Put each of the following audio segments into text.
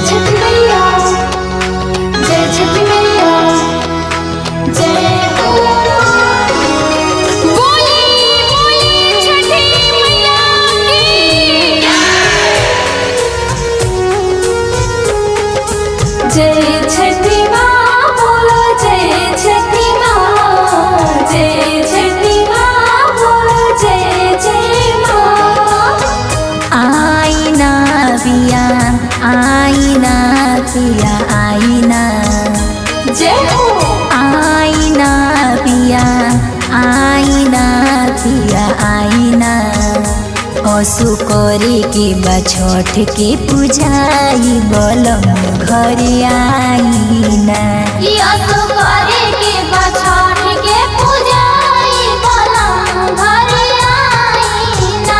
छठी मैया जय छठी मैया जय हो बोली बोली छठी मैया की जय छठी माँ बोलो जय छठी माँ जय छठी माँ बोलो जय जय माँ आईना पिया आईना पिया आईना जय हो आईना पिया आईना पिया आईना असु करे के बा छठ के पूजाई बलम घरे आईना यसो करे के बछाठ के पूजाई बनम घर आईना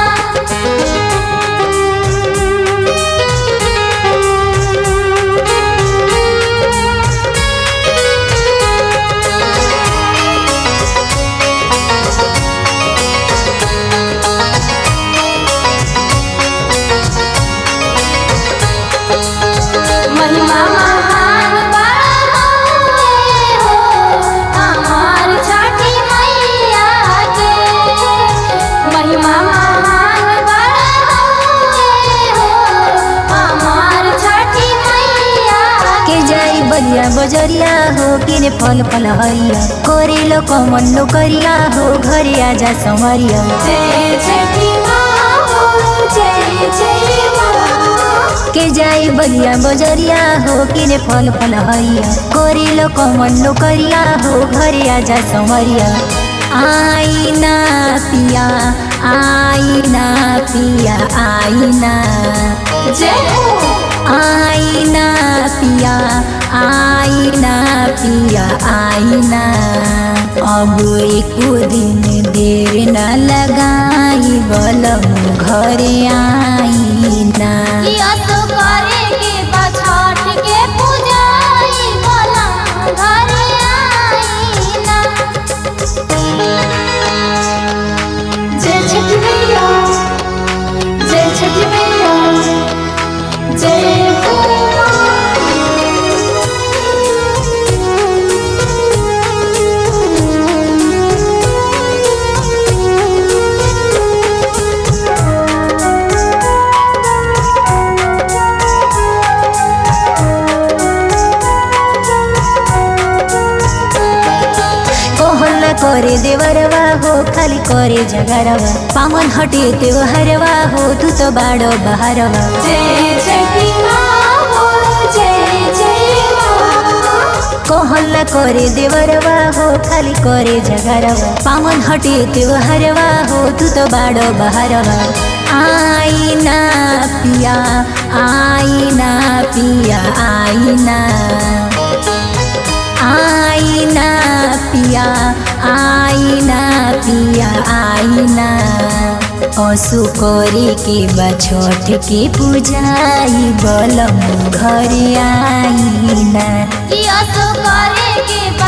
महिमा महान बड़ा होए हो हमार छठी मैया के महिमा महान बड़ा होए हो हमार छठी मैया के जाई बलिया बजरिया हो किने फल फल हरिया करे लो कमन लो करिया हो घरे आजा संवरिया जय छठी माँ बोलो जय जय माँ के जाई बलिया बजरिया हो किने फल फल हरिया करे लो कमन लो करिया हो घरे आजा संवरिया आईना पिया आईना पिया आईना जय हो आईना पिया आईना पिया आईना अब एक दिन देर न लगाई बलम घरे आईना यसो करे के बछाठ के पूजाई बनम घर आईना जय छठी मैया जय छठी मैया जय हो कोहल न करे देवरवा हो खाली करे जगरवा पामन हटे त्योहारवा हो तू तो बाड़ो बहारवा जय छठी माँ बोलो जय जय माँ कोहल न करे देवरवा हो खाली करे जगरवा पामन हटे त्योहारवा हो तू तो बाड़ो बहारवा आईना पिया आईना पिया आईना आईना पिया आईना पिया आईना असु करे के बा छठ के पूजाई बलम घरे आईना यसो करे के